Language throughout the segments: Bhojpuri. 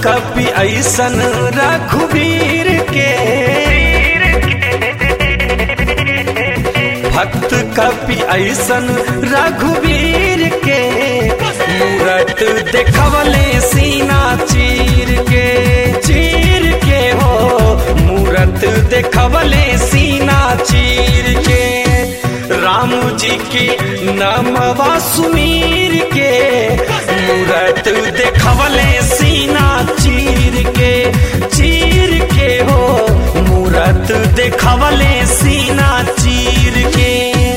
कपि ऐसन रघुवीर के भक्त कपि ऐसन रघुवीर के मूरत देखवले सीना चीर के चीर के हो मूरत देखवले सीना चीर के राम जी की नमवा सुमीर के मूरत देखवले सीना चीर के चीर के हो मूरत देखवले सीना चीर के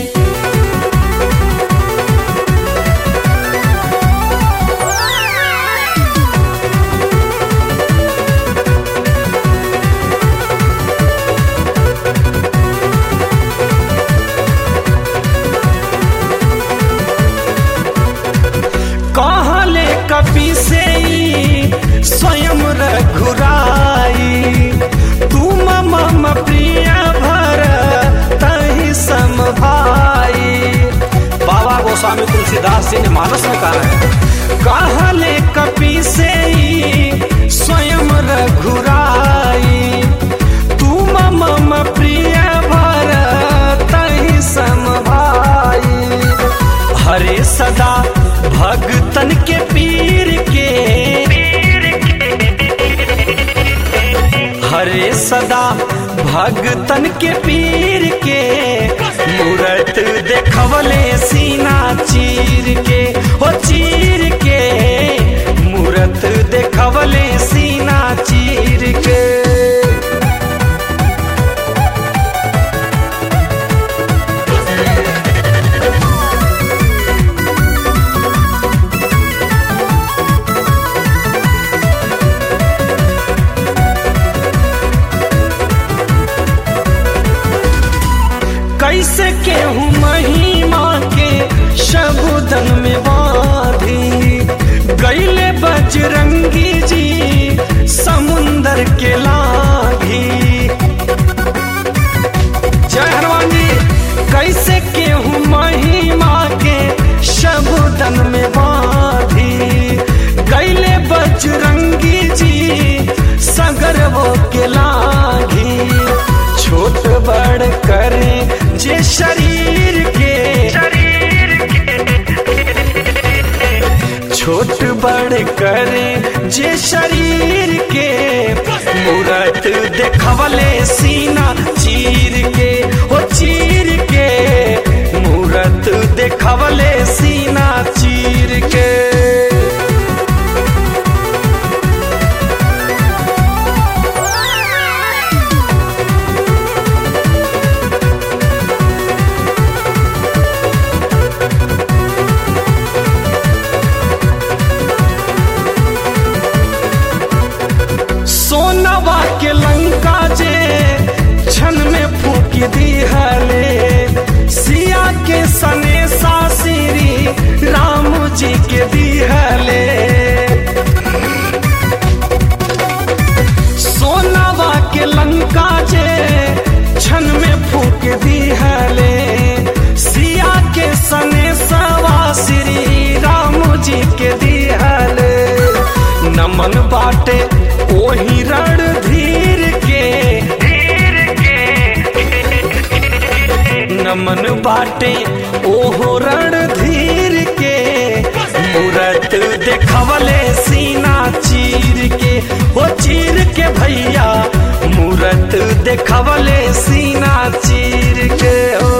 कहले कपि से ई स्वयं रघुराई तुम मम प्रिय भर तहि सम भाई बाबा गोस्वामी तुलसीदास जी ने मानस में कहा है कहले कपि से ई स्वयं रघुराई तुम मम प्रिय भर तहि सम भाई हरे सदा भगतन के पीर के हरे सदा भगतन के पीर के मूरत देखवले सीना चीर के हो चीर के मूरत देखवले सीना चीर के कैसे केहू महिमा के शबुदन में बाधी गैले बजरंगी जी समुंदर के लागी जय हनुमान जी कैसे केहू महिमा के शबुदन में बाधी गैले बजरंगी जी सगर वो के लागी छोट बड़ करे जे शरीर के छोट बड़ करे जे शरीर के मूरत देखवले सीना चीर के ओ चीर के मूरत देखवले सीना चीर के सोनवा के लंका जे क्षण में फूक दी हले सिया के सने सासिरी राम जी के दी हले सोनवा के लंका जे क्षण में फूक दी हले सिया के सने सवा श्री राम जी के दी हले नमन बाटे ओही रण धीर के नमन बाटे ओहो रण धीर के मूरत देखवले सीना चीर के ओ चीर के भैया मूरत देखवले सीना चीर के ओ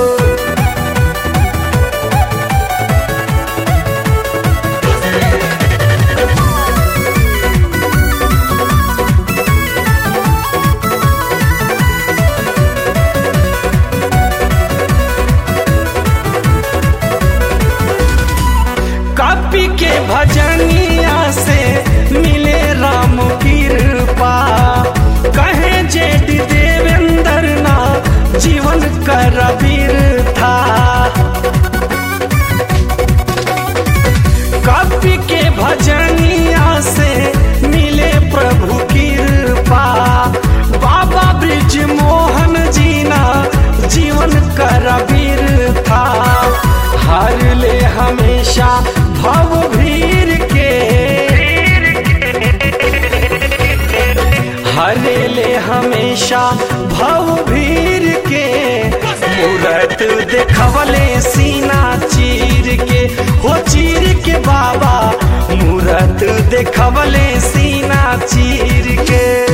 कपि के भजनिया से मिले राम कृपा कहे जेठ देवेंद्र ना जीवन के बाबा मूरत देखवले सीना चीर के